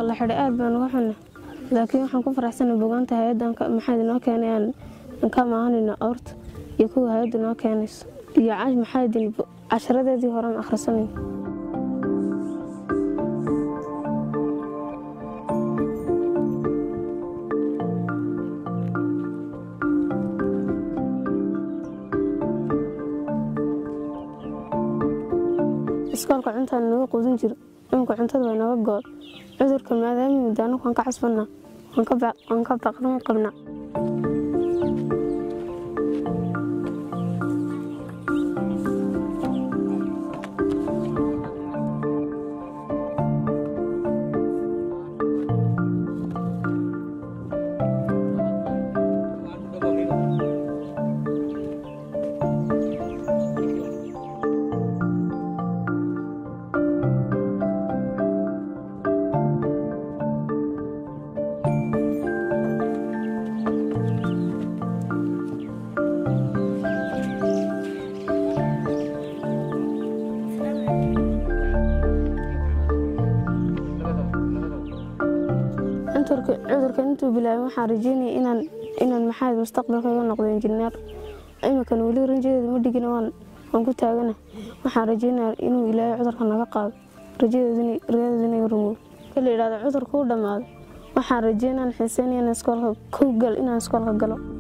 la xidhay aad baan uga xunna laakiin waxaan ku faraxsana bogaanta hay-addan maxaad inoo keenay aan ka maahanayno awrta iyo kuwa hay-adda inoo keenayso iyo maxaadin casharadeedii horean akhrisanay iskoolka cuntaan naga quudin jiro imika cuntada way naga good cudurka maadaama muddo anagu waan ka casbanaa waan ka baqrin qabnaa cudurka intuu bilaabay waxaan rajeynaya inaan inaan maxaad mustaqbalkayga noqdo injineer imikan weli ranjadeeda ma dhigin waan ku taagana waxaan rajeynaya inuu ilaahay cudurka naga qaado rajadeeda inay rumow ka la yidhahdo cudurka u dhammaaday waxaan rajeynaan xiiseynaya inaan iskoolka kow gal inaan iskoolka galo